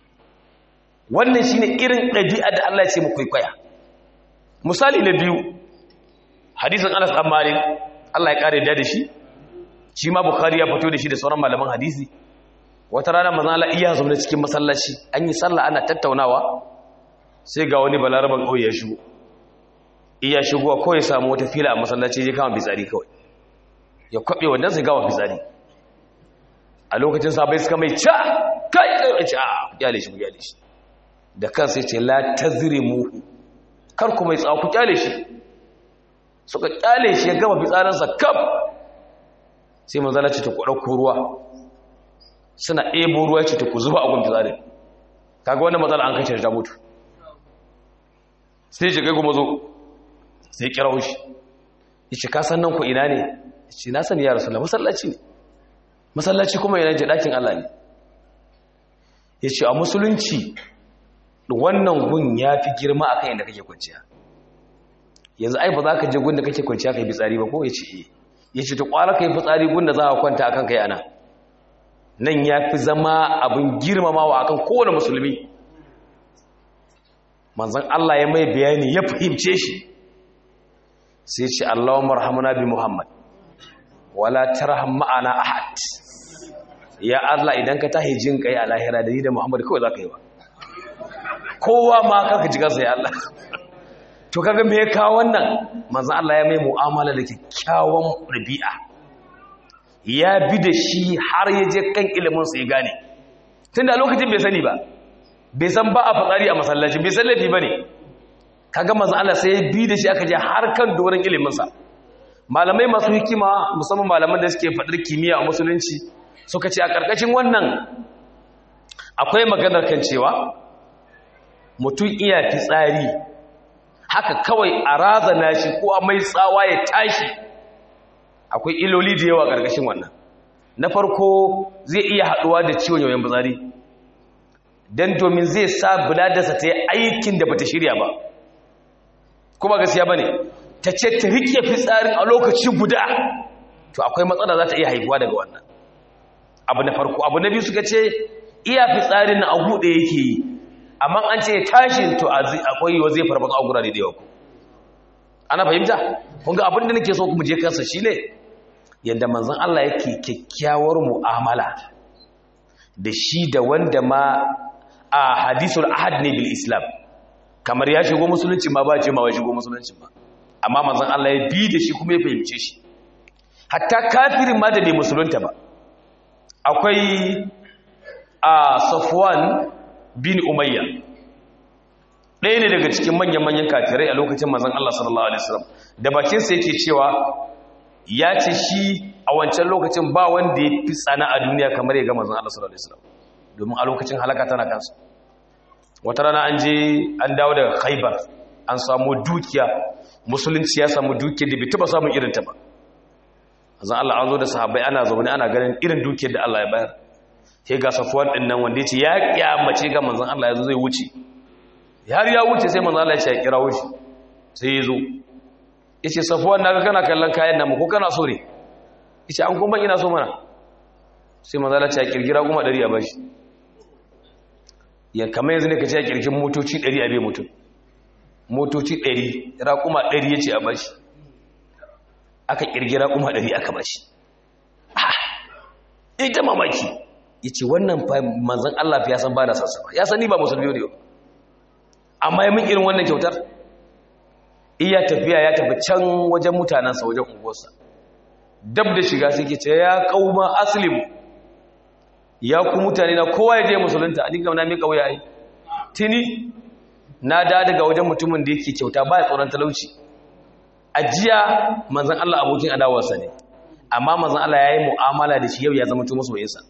wannan shine irin ɗabi'a da Allah ya ce mu kwaikwaya misali na biyu hadisin Anas bin Malik Allah ya kare da shi shi ma Bukhari ya fito da shi da sauran malaman hadisi wata rana manzon Allah iya zaune cikin masallaci an yi sallah ana tattaunawa sai ga wani balaraban ƙauye ya shigo iya shigowa ko ya samu wata fila a masallaci ya kama fitsari kawai ya kwaɓe wannan sai gawa fitsari a lokacin sabai suka mai ca kai kai ca kyale shi kyale shi da kansa ce la tazrimu kar ku mai tsaku kyale shi suka kyale shi ya gama fitsarinsa kaf sai manzala ce ta ku ɗauko ruwa suna ɗebo ruwa ce ta ku zuba a gun fitsarin kaga wannan matsala an kashe ta mutu sai ce kai kuma zo sai kira shi yace ka san nan ku ina ne yace na sani ya rasulullah masallaci ne masallaci kuma yana je dakin Allah ne yace a musulunci wannan gun yafi girma akan inda kake kwanciya yanzu ai ba za ka je gun da kake kwanciya kai fitsari ba ko yace eh yace to kwara kai fitsari gun da za ka kwanta akan kai ana nan yafi zama abin girmamawa akan kowane musulmi manzon Allah ya mai bayani ya fahimce shi sai ce Allahumma rahamuna bi Muhammad wala tarham ma'ana ahad ya Allah idan ka tahi jin kai a lahira da ni da Muhammad kawai zaka yi ba kowa ma kaka ji kansa ya Allah to kaga me ya kawo wannan manzon Allah ya mai mu'amala da kyakkyawan rabi'a ya bi da shi har ya je kan ilimin sa ya gane tunda lokacin bai sani ba bai san ba a fitsari a masallaci bai san laifi bane kaga manzo Allah sai ya bi da shi aka je har kan doron ilimin sa malamai masu hikima musamman malaman da suke fadar kimiyya a musulunci suka ce a karkashin wannan akwai maganar kan cewa mutum iya fitsari haka kawai a razana shi ko a mai tsawa ya tashi akwai iloli da yawa karkashin wannan na farko zai iya haduwa da ciwon yoyon fitsari don domin zai sa buladarsa ta yi aikin da bata shirya ba kuma gaskiya ba ne ta ce ta riƙe fitsarin a lokaci guda to akwai matsala za ta iya haifuwa daga wannan abu na farko abu na biyu suka ce iya fitsarin na a buɗe yake yi amma an ce tashi to akwai yiwa zai farfasa a gurare da yawa ana fahimta kun ga abin da nake so kuma je kansa shine yadda manzon Allah yake kyakkyawar mu'amala da shi da wanda ma a hadisul ahad ne bil islam kamar ya shigo musulunci ma ba ce ma ba shigo musulunci ba amma manzon Allah ya bi da shi kuma ya fahimce shi hatta kafirin ma da bai musulunta ba akwai a Safwan bin Umayya ɗaya ne daga cikin manyan-manyan kafirai a lokacin manzon Allah sallallahu alaihi wasallam da bakin sa yake cewa ya ce shi a wancan lokacin ba wanda ya fi tsana a duniya kamar ya ga manzon Allah sallallahu alaihi wasallam domin a lokacin halaka tana kansa wata rana an je an dawo daga Khaibar an samu dukiya musulunci ya samu dukiya da bai taba samun irin ta ba manzon Allah an zo da sahabbai ana zaune ana ganin irin dukiyar da Allah ya bayar sai ga Safwan din nan wanda yace ya kiyamace ga manzon Allah yazo zai wuce har ya wuce sai manzon Allah ya ce ya kira wuce sai ya zo yace Safwan naga kana kallon kayan nan ko kana so ne yace an kuma ina so mana sai manzon Allah ya ce ya kirgira kuma 100 a bashi ya kamar yanzu ne ka ce ya kirkin motoci 100 a bai mutum motoci 100 raƙuma 100 yace a bashi aka kirgira kuma 100 aka bashi ita mamaki ya ce wannan manzan Allah fi ya san ba da sassa ya sani ba musulmi ne ba amma ya min irin wannan kyautar iya tafiya ya tafi can wajen mutanensa wajen unguwarsa dab da shiga sai ke ce ya kauma aslim ya ku mutane na kowa ya je musulunta a dinga na mai kauya ai tini na da daga wajen mutumin da yake kyauta ba ya tsoron talauci ajiya manzan Allah abokin adawarsa ne amma manzan Allah ya yi mu'amala da shi yau ya zama tu masu bayinsa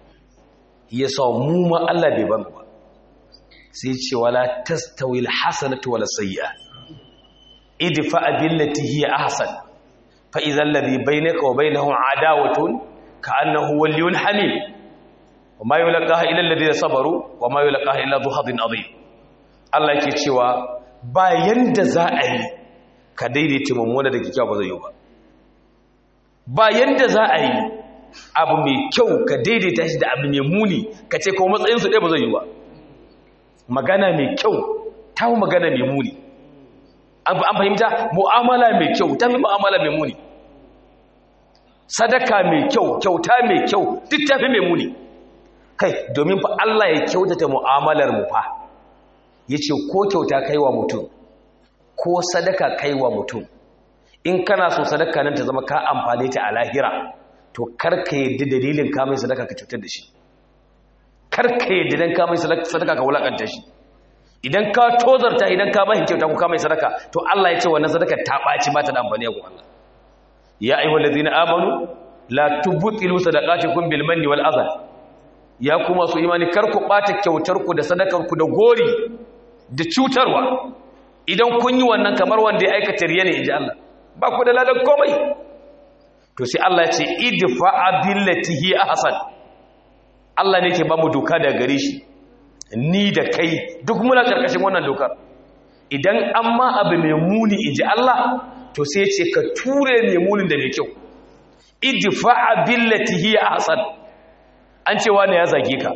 ya sa mu ma Allah bai ban ba sai ce wala tastawil hasanatu wala sayyi'a idfa billati hiya ahsan fa idhal ladhi bainaka wa bainahu adawatun ka'annahu waliyyun hamim wama yulqaha illa alladhina sabaru wama yulqaha illa dhu hadin adhim Allah yake cewa bayan da za a yi ka daidaita mummuna da kikkiawa ba zai yi ba bayan da za a yi abu mai kyau ka daidaita shi da abu mai muni ka ce kuma matsayinsu ɗaya ba zai yi ba magana mai kyau ta fi magana mai muni an fahimta mu'amala mai kyau ta fi mu'amala mai muni sadaka mai kyau kyauta mai kyau duk ta fi mai muni kai domin fa Allah ya kyautata mu'amalar mu fa ya ce ko kyauta kaiwa mutum ko sadaka kaiwa mutum in kana so sadaka nan ta zama ka amfane ta a lahira to karka yadda dalilin kamai sadaka ka cutar da shi karka yadda dan kamai sadaka ka wulakanta shi idan ka tozarta idan ka bashi kyauta ko kamai sadaka to Allah ya ce wannan sadaka ta baci ba ta da amfani ga Allah ya ayyuhal ladina amanu la tubtilu sadaqatikum bil manni wal adha ya kuma su imani kar ku bata kyautar ku da sadakar ku da gori da cutarwa idan kun yi wannan kamar wanda ya aikata riya ne inji Allah ba ku da ladan komai to sai Allah ya ce idfa billati hi ahsan Allah ne ke ba mu doka da gare shi ni da kai duk muna karkashin wannan dokar idan an ma abu mai muni inji Allah to sai ce ka ture mai munin da mai kyau idfa billati hi ahsan an cewa ne ya zage ka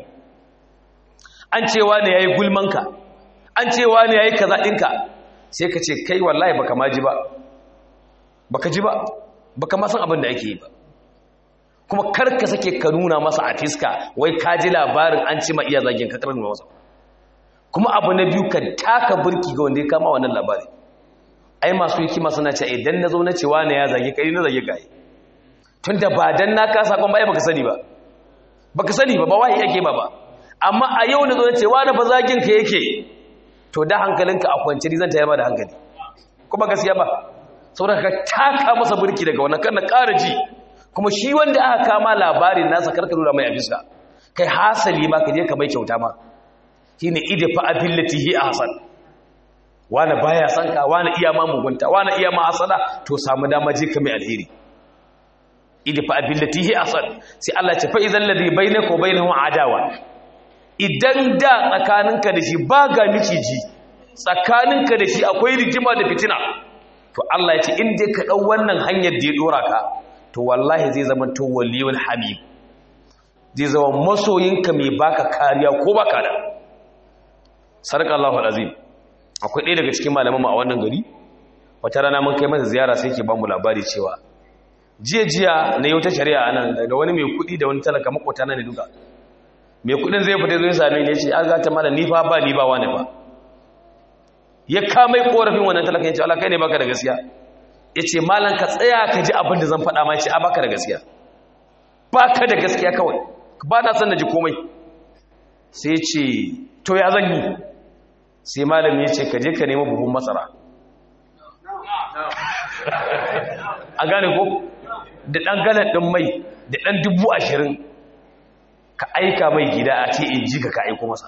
an cewa ne yayi gulmanka an cewa ne yayi kaza dinka sai ka ce kai wallahi baka ma ji ba baka ji ba baka ma san abin da ake yi ba kuma karka sake ka nuna masa a fiska wai ka ji labarin an ci ma iya zagin ka karar masa kuma abu na biyu ka taka burki ga wanda ya kama wannan labari ai masu hikima suna ce idan na zo na cewa ne ya zage kai na zage kai tun da ba dan na ka sakon ba ai baka sani ba baka sani ba ba wai yake ba ba amma a yau na zo na cewa na fa zagin ka yake to da hankalinka a kwance zan tayar ma da hankali kuma gaskiya ba saboda ka taka masa burki daga wannan kan na ƙara ji kuma shi wanda aka kama labarin nasa karka nuna mai abisa kai hasali ma ka je ka mai kyauta ma shine idfa abillatihi ahsan wani baya san ka wani iya ma mugunta wani iya ma hasada to samu dama je ka mai alheri idfa abillatihi ahsan sai Allah ya ce fa idzal ladhi bainaka wa bainahu adawa idan da tsakaninka da shi ba ga miciji tsakaninka da shi akwai rigima da fitina to Allah ya ce in dai ka ɗau wannan hanyar da ya ɗora ka to wallahi zai zama to waliyul habib zai zama masoyinka mai baka kariya ko baka da sarka Allahu alazim akwai ɗaya daga cikin malaman mu a wannan gari wata rana mun kai masa ziyara sai ke ba mu labari cewa jiya jiya na yau ta shari'a nan daga wani mai kuɗi da wani talaka makota na ne duka mai kuɗin zai fita zai same ni ya ce an gata mana ni fa ba ni ba wani ba ya kamai korafin wannan talaka ya ce Allah kai ne baka da gaskiya ya ce malam ka tsaya ka ji abin da zan faɗa ma ya ce a baka da gaskiya baka da gaskiya kawai ba na son na ji komai sai ya ce to ya zan yi sai malami ya ce ka je ka nemi buhun masara a gane ko da ɗan galan ɗin mai da ɗan dubu ashirin ka aika mai gida a ce in ji ka ka aiko masa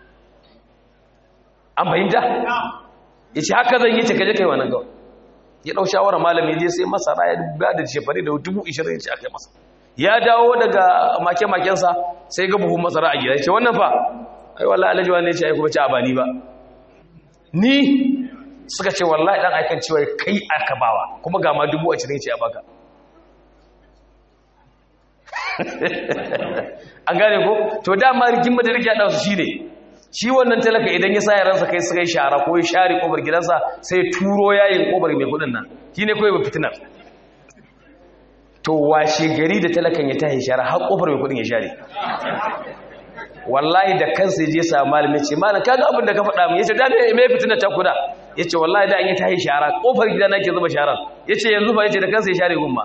an fahimta ya ce haka zan yi ce ka je ka yi wannan gawai ya ɗau shawarar malami je sai masara ya ba da shefari da dubu ashirin ya ce aka yi masa ya dawo daga make-makensa sai ga buhun masara a gida ya ce wannan fa ai wallahi alhaji wani ya ce aiko bace a ba ni ba ni suka ce wallahi dan aikan cewa kai aka bawa kuma ga ma dubu ashirin ce a baka an gane ko to dama rikin da rike da su shine shi wannan talaka idan ya sa yaransa kai suka yi shara ko ya share kobar gidansa sai turo yayin kobar mai kudin nan shine kawai ba fitinar to washe gari da talakan ya tashi shara har kofar mai kudin ya share wallahi da kansa je sa malami ce malam kaga abin da ka faɗa mu yace da me fitina ta kuda yace wallahi da an yi tahi shara kofar gida nake zuba sharan yace yanzu ba yace da kansa ya share gumma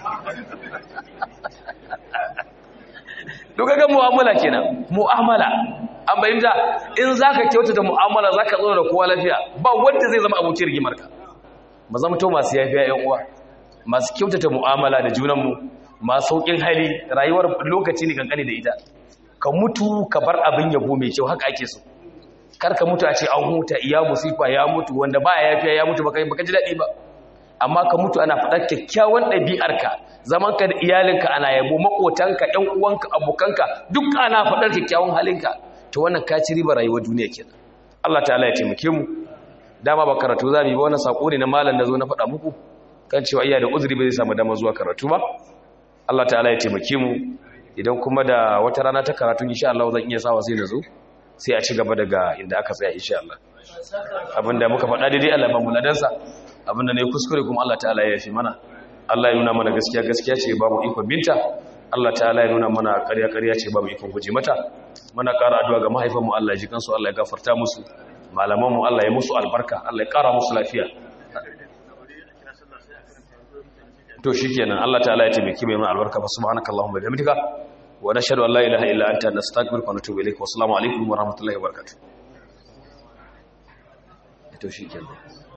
duka ga mu'amala kenan mu'amala an bayyana in zaka kyautata mu'amala zaka zo da kowa lafiya ba wanda zai zama abokin rigimar ka mu zama to masu yafiya ƴan uwa masu kyautata mu'amala da junanmu masu saukin hali rayuwar lokaci ne kankani da ita ka mutu ka bar abin yabo mai kyau haka ake so kar ka mutu a ce an huta iya musifa ya mutu wanda ba ya yafiya ya mutu baka baka ji daɗi ba amma ka mutu ana faɗar kyakkyawan ɗabi'arka zamanka da iyalinka ana yabo maƙotanka ƴan uwanka abokanka duk ana faɗar kyakkyawan halinka to wannan ka ci riba rayuwar duniya kenan Allah ta'ala ya taimake mu dama ba karatu za mu yi ba wannan sako ne na malam da zo na faɗa muku kan cewa iya da uzuri ba zai samu dama zuwa karatu ba Allah ta'ala ya taimake mu idan kuma da wata rana ta karatu insha Allah zan iya sawa sai na zo sai a ci gaba daga inda aka tsaya insha Allah abinda muka faɗa daidai Allah ba mu ladansa abinda ne kuskure kuma Allah ta'ala ya yafi mana Allah ya nuna mana gaskiya gaskiya ce babu ikon binta Allah ta'ala ya nuna mana ƙarya ƙarya ce babu ikon guje mata muna ƙara addu'a ga mahaifanmu Allah ya ji kansu Allah ya gafarta musu malamanmu Allah ya musu albarka Allah ya ƙara musu lafiya to shikenan Allah ta'ala ya taimake mu albarka fa subhanakallahumma wa bihamdika wa nashhadu an la ilaha illa anta nastaghfiruka wa natubu ilayk wa assalamu alaikum wa rahmatullahi wa barakatuh to shikenan